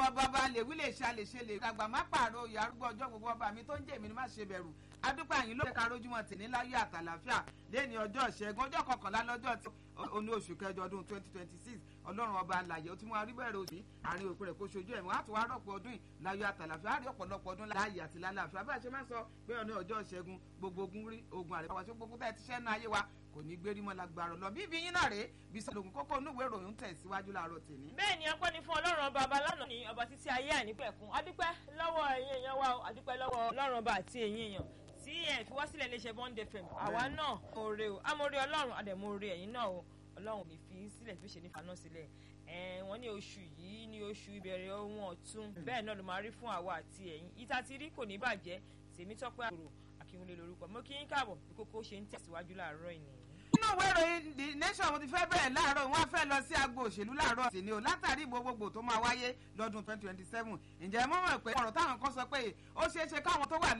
ọba bá lè wí lè ṣe àlè ṣe lè gbàgbà má pààrọ̀ oyè arúgbó ọjọ́ gbogbo ọba mi tó ń jẹ́ èmi ni má ṣe bẹ̀rù adúpẹ́ àyìn ló ká rójúmọ́ tì ní láyé àtàlàfíà lẹ́ni ọjọ́ ìṣẹ́gun ọjọ́ kọkànlá lọ́jọ́ tí oní oṣù kẹjọ ọdún twenty twenty six ọlọ́run ọba àlàyé tí wọ́n arígbẹ̀rẹ̀ òsì àárín òpin rẹ̀ kó ṣojú ẹ̀mí wọ́n á tún wá rọ̀pọ̀ ọdún yìí láyé àtàlàfíà á rí ọ̀pọ̀lọpọ̀ ọdún láàyè àti lálàáfíà bá a ṣe máa ń sọ pé ọ̀nà ọjọ́ ìṣẹ́gun gbogbo ogun rí ogun àrẹ àwọn gbogbo bẹ́ẹ̀ ti ṣẹ́ nu ayé wa kò ní gbérí mọ́ lágbára lọ bí ibi yín náà rèé bí sọlọ́gùn kókó onúwèé ìròyìn tẹ̀ síwájú láàárọ̀ tèmi. bẹ́ẹ̀ ni ọpẹ́ ni fún ọlọ́run ọba ọba lánàá ní ọba títí ayé àìnípẹ̀kun adúpẹ́ lọ́wọ́ ẹ̀yin èèyàn wa o adúpẹ́ lọ́wọ́ ọlọ́run ọba àti ẹ̀yin èèyàn tí ẹ̀ fi wá sílẹ̀ léṣe bond fm àwa náà mọ̀ọ́re o amọ̀ọ́re ọlọ́run àdẹ̀mọ̀ọ́re ẹ̀yin náà o ọlọ́run mi fi sílẹ̀ fi ṣe nífa náà sílẹ̀ wọ́n ní oṣù yìí ní oṣù ìbẹ̀rẹ̀ ohun ọ̀tun bẹ́ẹ̀ náà ló máa rí fún àwa àti ẹ̀yin ìta ti rí kò ní bàjẹ́ tèmi tọ́pẹ́ àgbòrò akínwulẹ̀ lórúkọ mo kí yín káàbọ̀ bí kókó ṣe ń tẹ̀síwájú láàárọ̀ ìnìyàn nínú ìwé ìròyìn the nation mo ti fẹ́ bẹ̀rẹ̀ láàárọ̀ wọn fẹ́ lọ sí agbo òṣèlú láàárọ̀ sí ni o látàrí gbogbogbò tó máa wáyé lọ́dún twenty twenty seven ǹjẹ́ mọ́ mọ̀ pé ọ̀rọ̀ táwọn kan sọ pé ó ṣeé ṣe káwọn tó wà